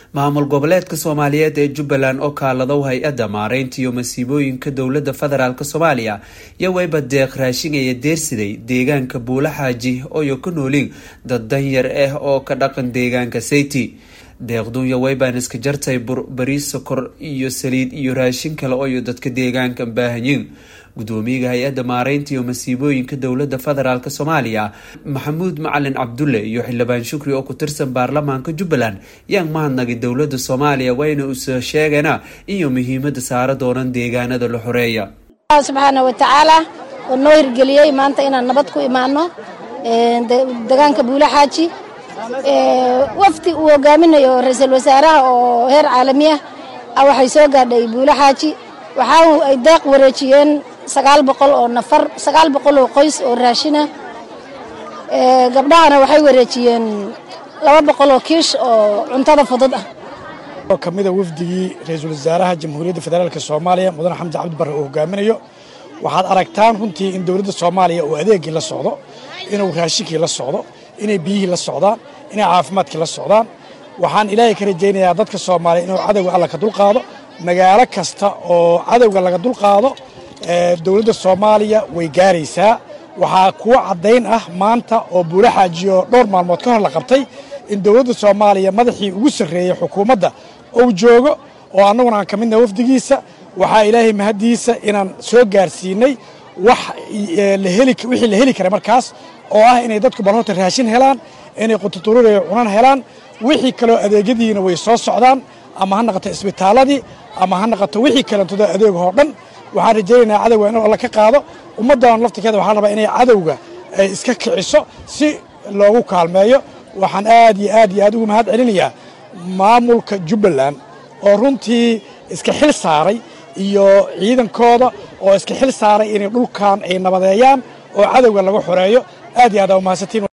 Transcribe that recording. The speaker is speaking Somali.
maamul goboleedka soomaaliyeed ee jubbaland oo kaaladow hay-adda maareynta iyo masiibooyinka dowlada federaalk soomaaliya iyo weyba deeq raashingaya deersiday deegaanka buula xaaji ooyo ka nooliin dad danyar ah oo ka dhaqan deegaanka sayti deeqdunya weybaan iska jartay bur bariis sokor iyo saliid iyo raashin kale ooyo dadka deegaanka baahanyiin gudoomiyaha hay-adda maareynta iyo masiibooyinka dowlada federaalk soomaaliya maxamuud macalin cabdulle iyo xildhibaan shukri oo ku tirsan baarlamaanka jubbaland yaan mahadnagay dowlada soomaaliya wayna uso sheegana iyo muhiimada saara doonan deegaanada la xoreeya subxaana watacaala oo noo hirgeliyey maanta inaan nabad ku imaano deegaanka buule xaaji wafdi uu hogaaminayo ra-iisul wasaaraha oo heer caalami ah waxay soo gaadhay buule xaaji waxaa ay deeq wareejiyeen sagaal boqol oo nafar sagaal boqol oo qoys oo raashina gabdhahana waxay wareejiyeen laba boqol oo kiish oo cuntada fudud ah oo ka mida wafdigii ra-iisul wasaaraha jamhuuriyadda federaalk soomaaliya mudane xamdi cabdi barre uu hogaaminayo waxaad aragtaan runtii in dowladda soomaaliya uu adeegii la socdo inuu raashinkii la socdo inay biyihii la socdaan inay caafimaadkii la socdaan waxaan ilaahay ka rajaynayaa dadka soomaaliya inuu cadowga alla ka dulqaado magaalo kasta oo cadowga laga dulqaado dowladda soomaaliya way gaaraysaa waxaa kuwa caddayn ah maanta oo buula xaajiyo dhowr maalmood ka hor la qabtay in dowladda soomaaliya madaxii ugu sarreeyey xukuumadda uu joogo oo annaguna aan ka midna wafdigiisa waxaa ilaahay mahaddiisa inaan soo gaarsiinay wax wixii la heli kara markaas oo ah inay dadku balhorta raashin helaan inay qututurureyo cunan helaan wixii kaloo adeegyadiina way soo socdaan ama ha naqato isbitaaladii ama ha naqato wixii kalentooda adeegahoo dhan waxaan rajaynaynaa cadowga inuu alla ka qaado ummaddan laftirkeeda waxaa rabaa inay cadowga ay iska kiciso si loogu kaalmeeyo waxaan aad iyo aad iyo aad ugu mahad celinayaa maamulka jubbaland oo runtii iska xil saaray iyo ciidankooda oo iska xil saaray inay dhulkan ay nabadeeyaan oo cadowga laga xoreeyo aad iyo aad aa umahadsantiin